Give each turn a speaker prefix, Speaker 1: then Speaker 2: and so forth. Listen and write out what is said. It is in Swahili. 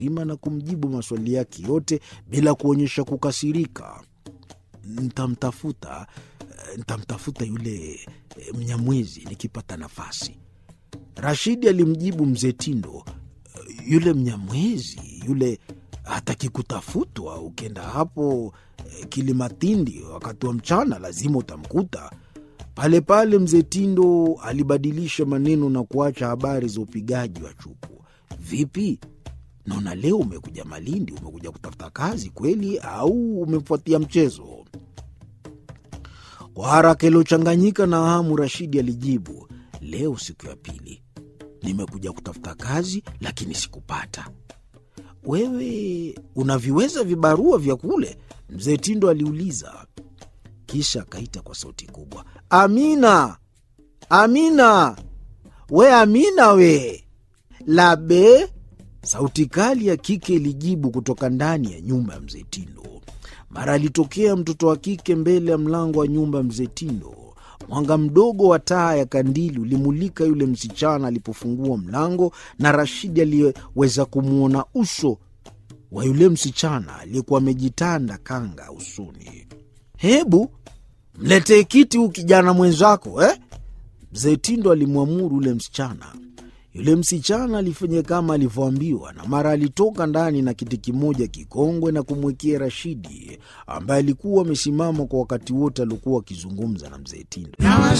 Speaker 1: ima na kumjibu maswali yake yote bila kuonyesha kukasirika. Ntamtafuta, ntamtafuta yule eh, Mnyamwezi nikipata nafasi. Rashidi alimjibu mzee Tindo, yule Mnyamwezi yule hataki kutafutwa. Ukienda hapo eh, Kilimatindi wakati wa mchana lazima utamkuta pale pale. Mzee Tindo alibadilisha maneno na kuacha habari za upigaji wa chuku. Vipi, naona leo umekuja Malindi, umekuja kutafuta kazi kweli au umefuatia mchezo? Kwa haraka iliyochanganyika na hamu, Rashidi alijibu, leo siku ya pili nimekuja kutafuta kazi, lakini sikupata. Wewe unaviweza vibarua vya kule? Mzee Tindo aliuliza, kisha akaita kwa sauti kubwa, Amina, Amina, we Amina, we labe. Sauti kali ya kike ilijibu kutoka ndani ya nyumba ya mzee Tindo. Mara alitokea mtoto wa kike mbele ya mlango wa nyumba ya mzee Tindo. Mwanga mdogo wa taa ya kandili ulimulika yule msichana alipofungua mlango, na Rashidi aliyeweza kumwona uso wa yule msichana aliyekuwa amejitanda kanga usoni. Hebu mletee kiti huu kijana mwenzako eh? Mzee Tindo alimwamuru yule msichana. Yule msichana alifanya kama alivyoambiwa, na mara alitoka ndani na kiti kimoja kikongwe na kumwekea Rashidi, ambaye alikuwa amesimama kwa wakati wote aliokuwa akizungumza na mzee Tindo.